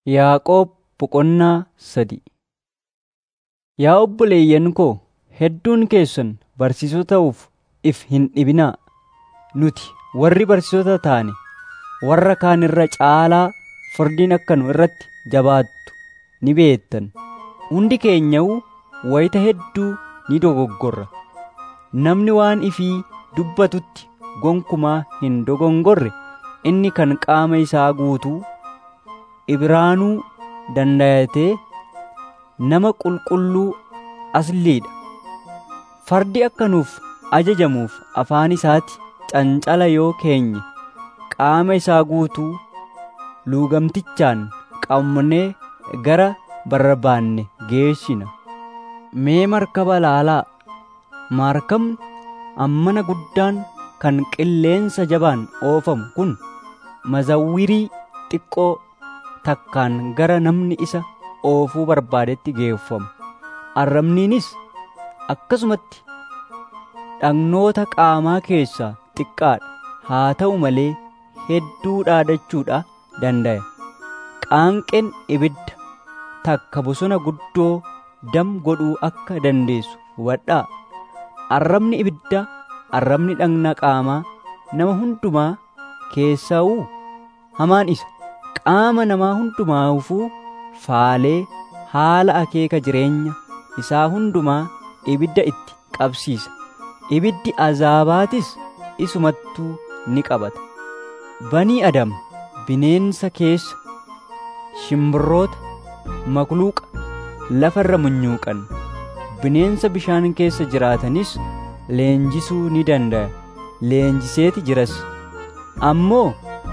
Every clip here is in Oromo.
Yaaqoob boqonnaa sadi Yaa obboleeyyan koo hedduun keessan barsiisota ta'uuf if hin dhibinaa. Nuti warri barsiisota taane warra kaan irra caalaa firdiin akka nu irratti jabaattu ni beektan. Hundi keenyawuu wayita hedduu ni dogoggorra. Namni waan ifii dubbatutti gonkumaa hin dogongorre inni kan qaama isaa guutuu Ibraanuu dandayatee nama qulqulluu asliidha. Fardi akka nuuf ajajamuuf afaan isaatti cancala yoo keenye qaama isaa guutuu luugamtichaan qabnee gara barbaanne geessina. Mee markaba laalaa! Maarkabni ammana guddaan kan qilleensa jabaan oofamu kun mazawwirii xiqqoo takkaan gara namni isa oofuu barbaadetti geeffama. Arrabniinis akkasumatti dhagnoota qaamaa keessaa xiqqaadha. Haa ta'u malee hedduu dhaadachuudha dandaya. Qaanqeen ibidda takka bosona guddoo dam godhuu akka dandeessu hubadhaa. Arrabni ibiddaa arrabni dhagna qaamaa nama hundumaa keessaa'uu hamaan isa. Qaama namaa hundumaafuu faalee haala akeeka jireenya isaa hundumaa ibidda itti qabsiisa. Ibiddi azaabaatis isumattuu ni qabata. Banii Adam bineensa keessa shimbirroota makluuqa lafarra munyuuqan bineensa bishaan keessa jiraatanis leenjisuu ni danda'a. Leenjiseeti jiras. Ammoo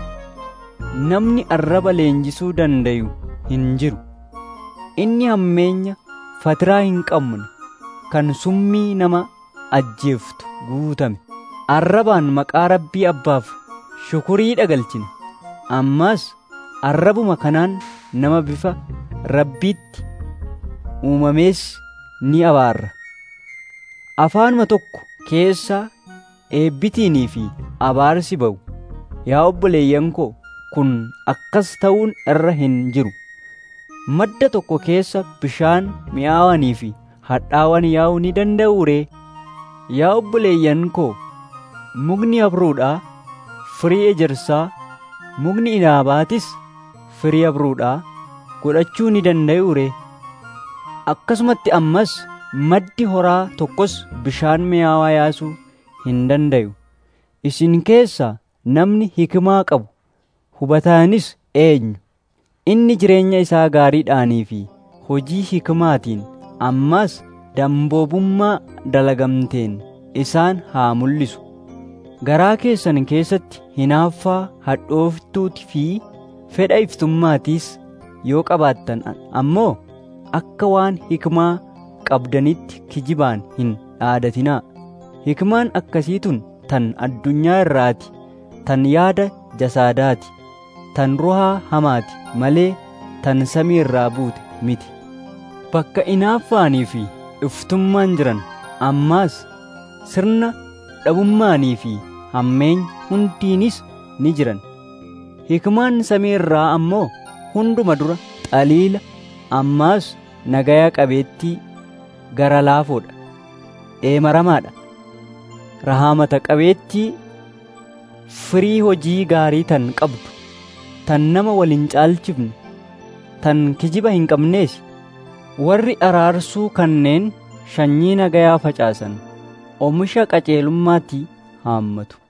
namni arraba leenjisuu dandayu hin jiru. Inni hammeenya fatiraa hin qabne kan summii nama ajjeeftu guutame. Arrabaan maqaa rabbii abbaaf shukurii dhagalchina. Ammas arrabuma kanaan nama bifa rabbiitti uumamees ni abaarra. Afaanuma tokko keessaa eebbitiinii fi abaarsi ba'u. Yaa obboleeyyan koo kun akkas ta'uun irra hin jiru. Madda tokko keessa bishaan mi'aawanii fi hadhaawwan yaa'uu ni danda'uu ree? Yaa obboleeyyan koo mukni abruudhaa firii ejersaa mukni inaabaatis firii abruudhaa godhachuu ni danda'uu ree? Akkasumatti ammas maddi horaa tokkos bishaan mi'aawaa yaasuu hin dandayu. Isin keessaa namni hikimaa qabu hubataanis eenyu? Inni jireenya isaa gaariidhaanii fi hojii hikimaatiin ammas damboobummaa dalagamteen isaan haa mul'isu. Garaa keessan keessatti hinaaffaa hadhooftuuti fi fedha iftummaatiis yoo qabaattan ammoo akka waan hikimaa qabdanitti kijibaan hin dhaadatinaa. Hikimaan akkasiitun tan addunyaa irraati, tan yaada jasaadaati, tan ruhaa hamaati malee tan samii irraa buute miti. Bakka inaaffaanii fi iftummaan jiran ammaas sirna dhabummaanii fi hammeenya hundiinis ni jiran. Hikimaan samii irraa ammoo hunduma dura xaliila ammaas nagaya qabeettii gara laafoodha. Dheemaramaadha. Rahaamata qabeettii firii hojii gaarii tan qabdu tan nama wal hin caalchifne tan kijiba hin qabneesi warri araarsuu kanneen sanyii nagayaa facaasan oomisha qajeelummaatti haammatu.